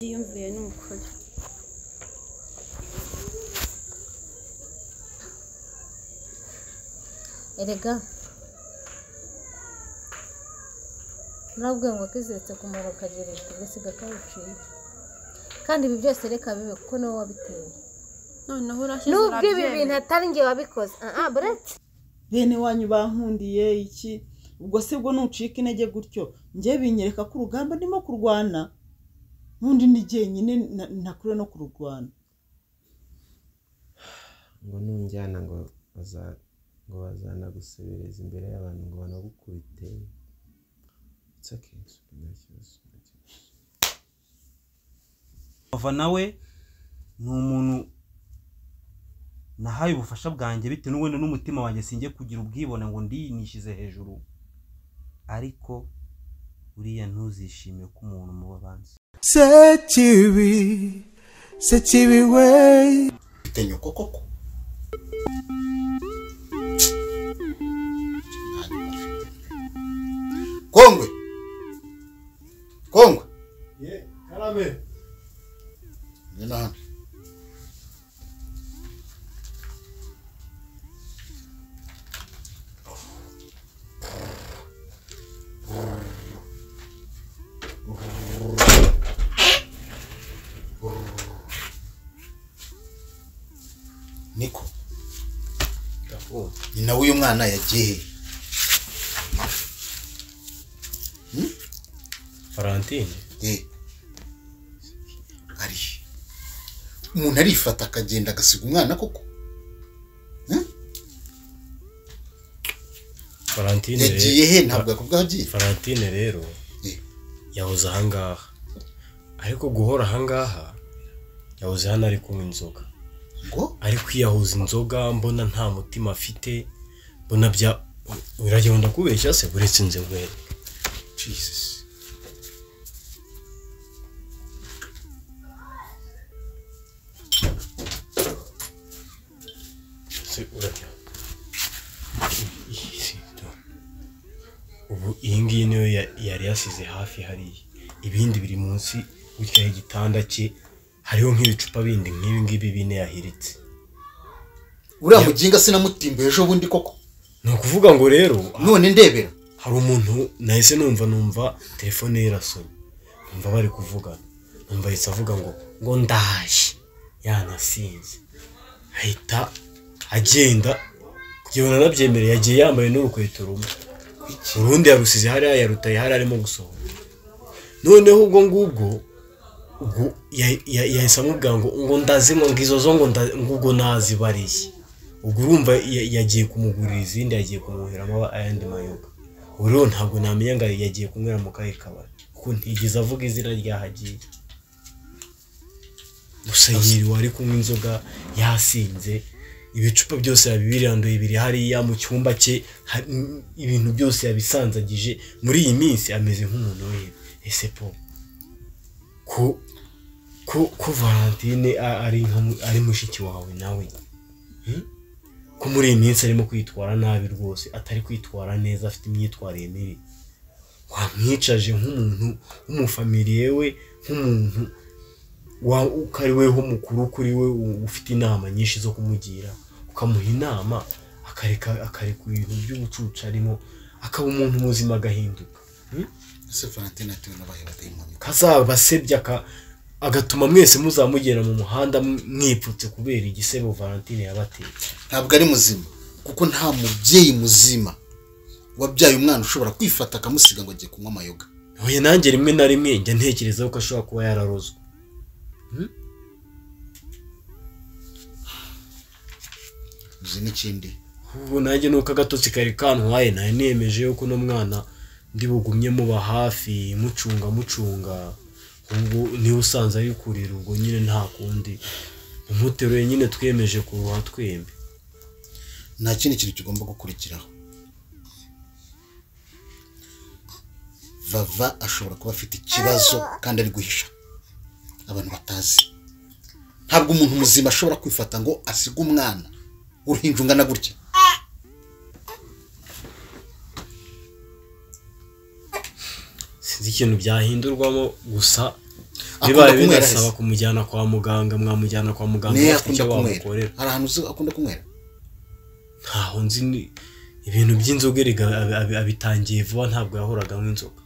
Iyumvire ni ukuri erega urabwiye ngo kizetse ku muriro kagereka gasiga kawuciye kandi ibi byose reka bibe kuko niwe wabiteye noneho urashize nubwo ibi bintu atari njye wabikoze aha buretse bene wanyu bankundiye iki ubwo se bwo nucika intege gutyo njye binyereka ko urugamba ndimo kurwana n'undi ni jyenyine na- ntakure no kururwana ngo nunjyana ngo baza- ngo bazanagusubiriza imbere y'abantu ngo banagukubite It's okay, it's okay, nta kibazo, nta kibazo. bava nawe ni umuntu nahaye ubufasha bwanjye bitewe n'ubundi n'umutima wanjye sinjye kugira ubwibone ngo ndiyinishize hejuru ariko uriya ntuzishimiye ko umuntu muba abanza sekibi sekibi we mfite nyoko koko Nta nyoko mfite. kongwe kongwe ngena hano niko nyina w'uyu mwana yagiye he? Valentine Eh. ari he? umuntu arifata akagenda agasiga umwana koko Valentine re- yagiye he ntabwo yakubwaho agiye Valentine rero Eh. yahoze ahangaha ariko guhora ahangaha yahoze hano ari kunywa inzoga ngo ari kwiyahuza inzoga mbona nta mutima afite mbona bya biragira ngo kubeshya se uretse inzobere jesus se urajya ubu iyi ngiyi niyo ya- yari yasize hafi hariya ibindi biri munsi gutya y'igitanda cye hariho nk'ibicupa bindi nk'ibi ngibi bine yahiritse uriya muginga sinamutimba ejo bundi koko ni ukuvuga ngo rero none ndebera hari umuntu nahise numva numva telefone ye irasonye numva bari kuvugana numva ahita avuga ngo ngo ndaje yanasinze ahita agenda kugira ngo anabyemereye yagiye yambaye n'urukweto rumwe urundi yarusize hariya yarutaye hariya arimo gusohoka noneho ubwo ngubwo ubwo ya- ya- yahise amubwira ngo ngo ndazinywa ngo izo zo ngo nda- ngo ubwo nazibariye ubwo urumva ya- yagiye kumugurira izindi yagiye kumuheramo ayandi mayoga ubu rero ntabwo namenya ngo yagiye kunywera mu kahe kabari kuko ntigeze avuga izina ry'ahagiye gusa yiriwe ari kunywa inzoga yasinze ibicupa byose yabibiranduye biri hariya mu cyumba cye ha- m- ibintu byose yabisanzagije muri iyi minsi ameze nk'umuntu wihebye ese po ko ko ko valentine a- ari nka mu- ari mushiki wawe nawe ko muri iyi minsi arimo kwitwara nabi rwose atari kwitwara neza afite imyitwarire mibi wamwicaje nk'umuntu w'umufamiliye we nk'umuntu wa- uko ari weho mukuru kuri we u- ufite inama nyinshi zo kumugira ukamuha inama akareka akareka ibintu by'ubucucu arimo akaba umuntu muzima agahinduka ese valentine atewe n'abahe badayimoni kazabasebya aka- agatuma mwese muzamugera mu muhanda mwipfutse kubera igisebo valentine yabateye ntabwo ari muzima kuko nta mubyeyi muzima wabyaye umwana ushobora kwifata akamusiga ngo agiye kunywa amayoga oya nanjye rimwe na rimwe njya ntekereza ko ashobora kuba yararozwe uzi n'ikindi ubu nanjye nuko agatotsi kari kantwaye nari nemeje yuko uno mwana ndi bugumye muba hafi mucunga mucunga ubwo niwe usanze ari kurira ubwo nyine nta kundi umuteruye nyine twemeje kuruha twembi nta kindi kintu kigomba gukurikiraho vava ashobora kuba afite ikibazo kandi ari guhisha abantu batazi ntabwo umuntu muzima ashobora kwifata ngo asige umwana uruhinja ungana gutya sinzi ikintu byahindurwamo gusa bibaye akunda kunywera binasaba se? kumujyana kwa muganga mwamujyana kwa muganga niyo bafite akunda icyo kunywera bamukorera hari ahantu uzi akunda kunywera ntaho nzi ni- ibintu by'inzoga erega abi- abi- abitangiye vuba ntabwo yahoraga anywa inzoga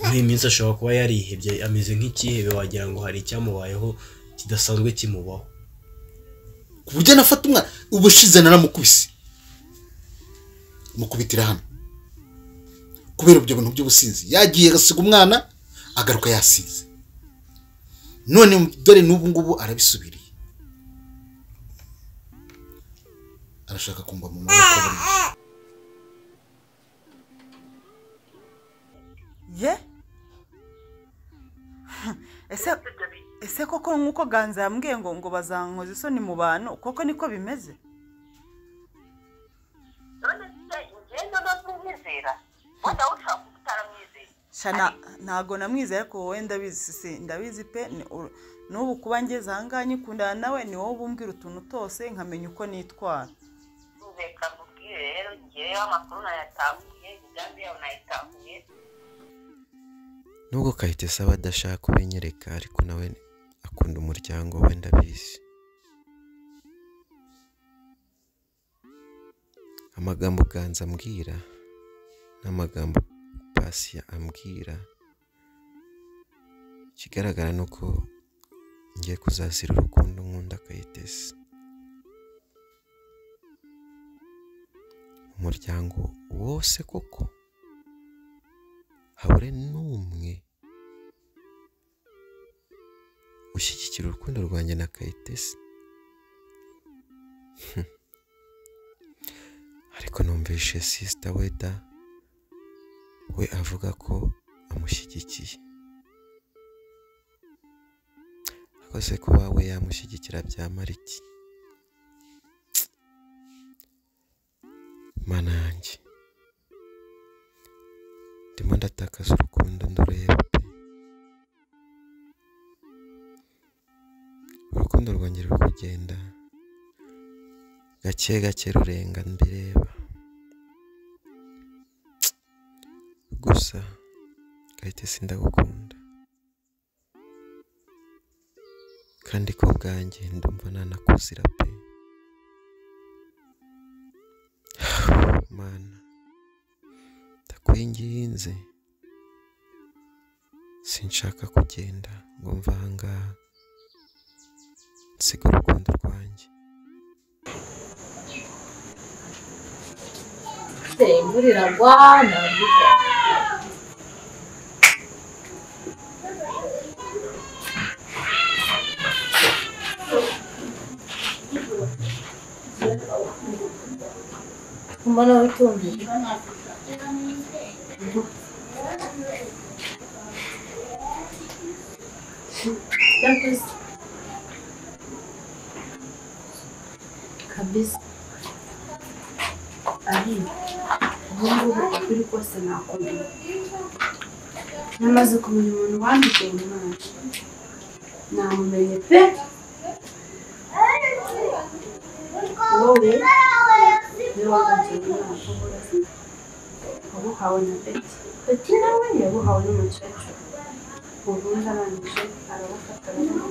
muri iyi minsi ashobora kuba yarihebye ameze nk'ikihebe wagira ngo hari icyamubayeho kidasanzwe kimubaho ku buryo anafata umwana ubushize naramukubise mukubitira hano kubera ibyo bintu by'ubusinzi yagiye agasiga umwana agaruka yasinze none dore n'ubu ngubu arabisubiriye arashaka kumva mu maboko buri gihe. ye ese ese koko nk'uko ganza yambwiye ngo ngo bazankoza isoni mu bantu koko niko bimeze none se ngendo ntamwizera wenda ushaka kuba utaramwizeye shana ntago namwizeye ariko wowe ndabizi si ndabizi pe ni ur- n'ubu kuba ngeze ahangaha nyikundana nawe ni wowe bumbwira utuntu twose nkamenya uko nitwara reka nkubwire rero ngewe amakuru nayatahuye imigambi yawe nayitahuye nubwo kayitesi aba adashaka kubinyereka ariko nawe akunda umuryango we ndabizi amagambo ganza ambwira n'amagambo pasiya ambwira ikigaragara ni uko ngiye kuzasira urukundo nkunda kayitesi umuryango wose koko habure n'umwe ushyigikira urukundo rwanjye na kayitesi Hmm. ariko numvishe sisita weda we avuga ko amushyigikiye ariko se kuba we yamushyigikira byamara iki mana yanjye ndimo ndatakaza urukundo ndureba pe urukundo rwanjye ruri kugenda gake gake rurenga mbireba gusa gahita sindagukunda kandi ko bwanjye ndumva nanakuzira pe mana ndakwinginze sinshaka kugenda ngo mve ahangaha nsiga urukundo rwanjye imvura iragwa ntabwo ijya. mbona witumbiye kabisa kabisa ari ubu ngubu ukuri kose nakomeye namaze kumenya umuntu wambigenye imana namumenye pe wowe niwe wabigenye imana wabuhawe na beti beti nawe yabuhawe n'umukecuru ubundi arangije arabafata aramuha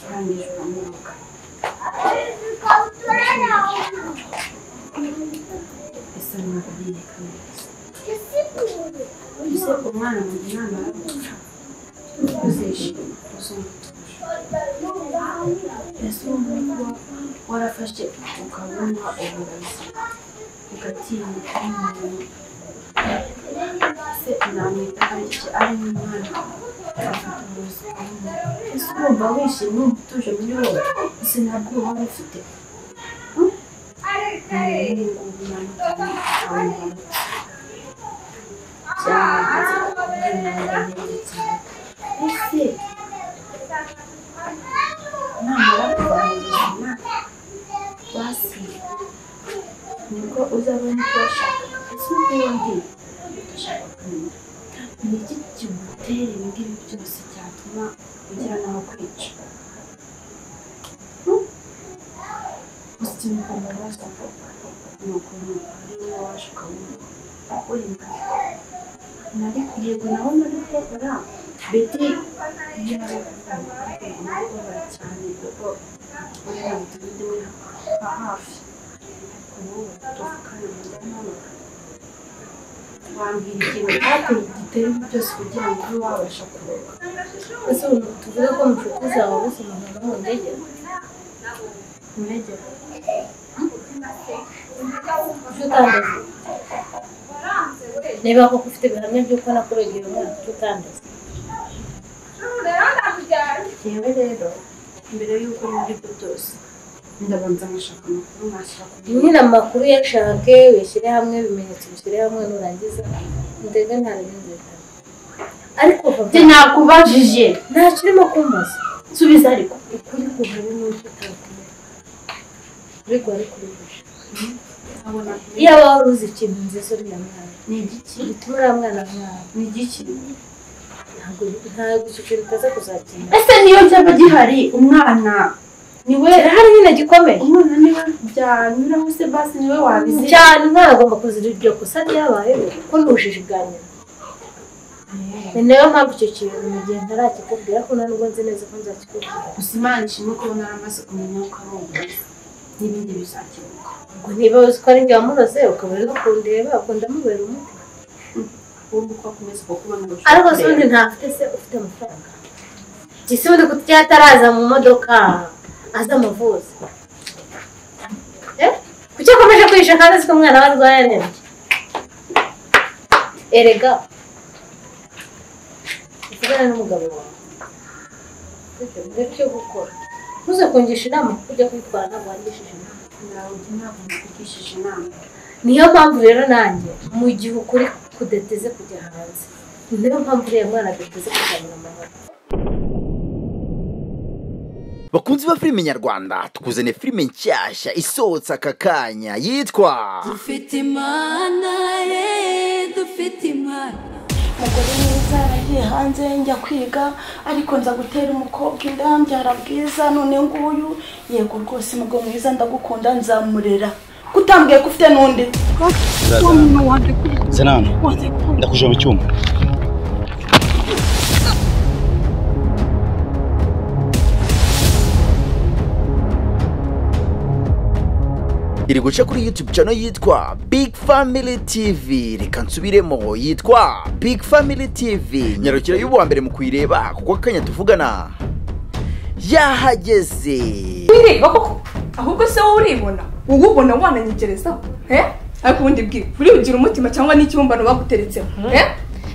arangije aramuha ese ntabwo ariyereka neza ese umwana mu mwana aramuca uzishima uzungutuje ese umuntu warafashe ukabona uburozi ugatinya umuntu ese unamwita aricyo ari nk'umwana afite uburozi bw'umuntu ese urumva wishimye wumva utuje muri wowe ese ntabwo uba wari ufite beti yarabikora cyane kuko yaramutse undi we hafi ubu tuvugana ndamubona wambwira ikintu cyatuma igiterwa byose kugira ngo ube wabasha kuroba ese ubu tuvuge ko mu nshuti zawe bose umuntu mu ndege mu ndege ujye utandaza niba koko ufite ibihamya by'uko nakurogeye umwana ujye utandaza yewe rero mbere y'uko muri ibyo byose ndabanza nkashaka amakuru nkashyira ku nyine amakuru yashake uyashyire hamwe ibimenyetso bishyire hamwe nurangiza ndege nta bindi bitanu ariko Njye nakubajije ntacyo urimo kumbaza subiza ariko ukuri kuvuga n'uko utakumva ariko wari kubibuje iyo waba wari uzi ikintu nziza uriya mwana ni igiki gituma uriya mwana mwana ni igiki ntabwo ntabwo icyo kintu utaza kuzakenera ese niyo byaba gihari umwana niwe kirahari nyine gikomeye umwana niwe byanyuraho se basi niwe wabizi cyane umwana agomba kuzira iryo kosa ryabayeho kuko ni ubujiji bwa nyina ni nayo mpamvu icyo kintu mu gihe ntarakikubwira ko nta nubwo nzi neza ko nzakikubwira gusa imana ishimwe ko naramaze kumenya ko ari umuyobozi n'ibindi bizakemuka ngo niba uzi ko ari njye wamuroze ukaba uri kundeba ubwo ndamubera umuti ubu uko akomeza kukubona ngo ushobora ariko se kureba. ubundi ntafite se ufite amafaranga gisa ubundi kuko ataraza mu modoka aza amuvuza Eh? kuki akomeje kwisha kandi azi ko umwana we arwaye arembye erega uvugane n'umugabo wawe Ujye urebe icyo gukora ntuze kungisha inama kuko ujya kwitwara ntabwo wangishije inama ntabwo ntabwo nakugishije inama niyo mpamvu rero nanjye mu gihe ukuri kudateze kujya hanze niyo mpamvu uriya mwana adateze kuzamura amahoro bakunzi ba filime nyarwanda tukuzaniye filime nshyashya isohotse aka kanya yitwa dufite imana ye dufite imana umugore mwiza yaragiye hanze njya kwiga ariko nza gutera umukobwa inda mbyara bwiza none nguyu yego rwose umugabo mwiza ndagukunda nzamurera kutambwiye ko ufite n'undi Zenano, ndakuje mu cyuma. iri guca kuri youtube channel yitwa big family tv reka nsubiremo yitwa big family tv nyarukira y'ubu wa mbere mu kuyireba kuko akanya tuvugana yahageze wireba koko ahubwo se wowe uribona wowe ubona wananyegerezaho he ariko ubundi bwiwe uribugira umutima cyangwa n'ikibumbano baguteretseho he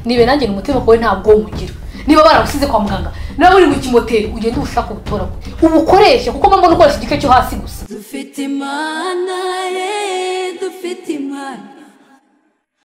nibe nanjye umutima wawe ntabwo nywugira niba baragusize kwa muganga nawe uri mu kimoteri ugende ushaka ubutora ubukoreshe kuko mba mbona ukoresha igice cyo hasi gusa dufite imana ye dufite imana